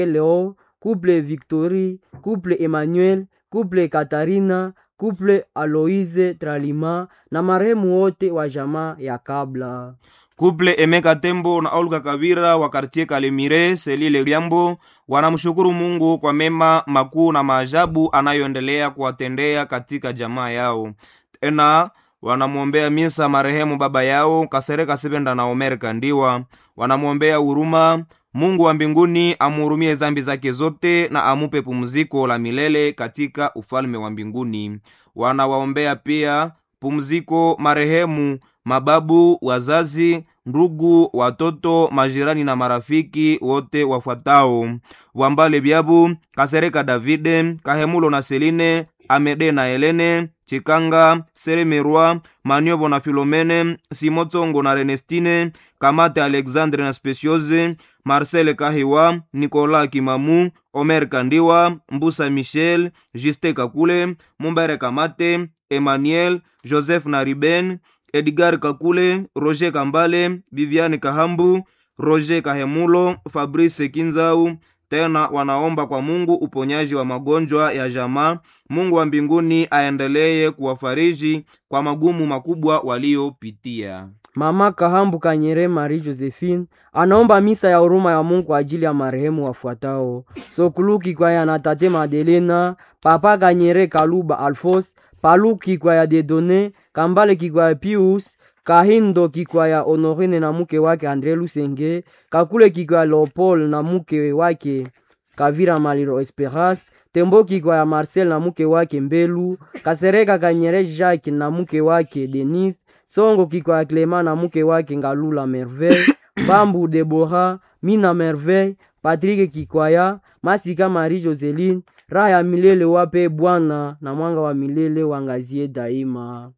Leo, couple Victory, couple Emmanuel, couple Katarina, couple Aloise Tralima na marehemu wote wa jamaa ya kabla. Kuple Emeka Tembo na Olga Kavira wa kartie Kalemire Selile Liambo wanamshukuru Mungu kwa mema makuu na maajabu anayoendelea kuwatendea katika jamaa yao. Tena wanamwombea misa marehemu baba yao Kasereka Sibenda na Omer Kandiwa. Wanamwombea huruma Mungu wa mbinguni amuhurumie zambi zake zote na amupe pumziko la milele katika ufalme wa mbinguni. Wanawaombea pia pumziko marehemu mababu, wazazi, ndugu, watoto, majirani na marafiki wote wafuatao: Wambale Byabu, Kasereka Davide, Kahemulo na Seline, Amede na Helene, Chikanga, Seremerwa, Maniobo na Filomene, Simotsongo na Renestine, Kamate Alexandre na Speciose, Marcel Kahiwa, Nicolas Kimamu, Omer Kandiwa, Mbusa Michel, Juste Kakule, Mumbere Kamate, Emmanuel, Joseph na Riben, Edgar Kakule, Roger Kambale, Viviane Kahambu, Roger Kahemulo, Fabrice Kinzau. Tena wanaomba kwa Mungu uponyaji wa magonjwa ya jamaa. Mungu wa mbinguni aendelee kuwafariji kwa magumu makubwa waliopitia. Mama Kahambu Kanyere Marie Josephine anaomba misa ya huruma ya Mungu kwa ajili ya marehemu wafuatao: Sokuluki kwa ya na tate Madelena, Papa Kanyere Kaluba Alfos, Paluki kwa ya Dedone, Kambale Kikwaya Pius, Kahindo Kikwaya Honorine na mke wake Andre Lusenge, Kakule Kikwaya Leopold na mke wake Kavira Maliro Esperance, Tembo Kikwaya Marcel na mke wake Mbelu, Kasereka Kanyere Jacques na mke wake Denise, Songo Kikwaya Clement na mke wake Ngalula Merveille, Bambu Debora, Mina Merveille, Patrick Kikwaya, Masika Marie Joseline, raha ya milele wape Bwana na mwanga wa milele wangazie daima.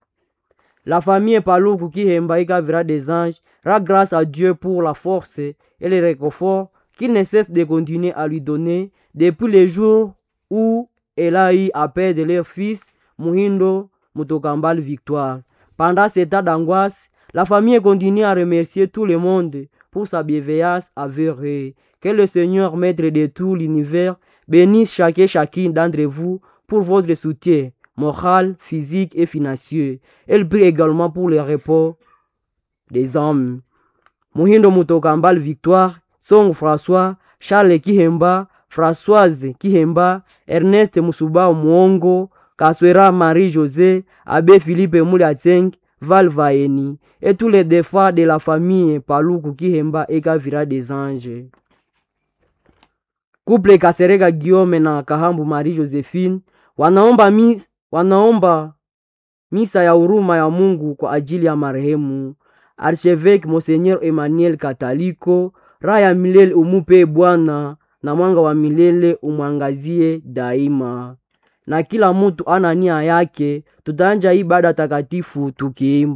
La famille Paluku Kihemba Ikavira des anges rend grâce à Dieu pour la force et le réconfort qu'il ne cesse de continuer à lui donner depuis les jours où elle a eu à perdre leur fils Muhindo Mutokambal Victoire. Pendant cet état d'angoisse, la famille continue à remercier tout le monde pour sa bienveillance avérée. Que le Seigneur, maître de tout l'univers, bénisse chacun et chacune d'entre vous pour votre soutien moral, physique et financier. Elle prie également pour le repos des hommes. Muhindo Mutokambal Victoire, Song François, Charles Kihemba, Françoise Kihemba, Ernest Musuba Mwongo, Kaswera Marie-José, Abbé Philippe Mouliatseng, Val Vaeni, et tous les défunts de la famille Paluku Kihemba et Kavira des Anges. Couple Kasereka Guillaume na Kahambu Marie-Josephine wanaomba mis, wanaomba misa ya huruma ya Mungu kwa ajili ya marehemu Archevêque Monseigneur Emmanuel Kataliko. Raha ya milele umupe Bwana na mwanga wa milele umwangazie daima. Na kila mutu ana nia yake, tutaanja ibada takatifu tukiimba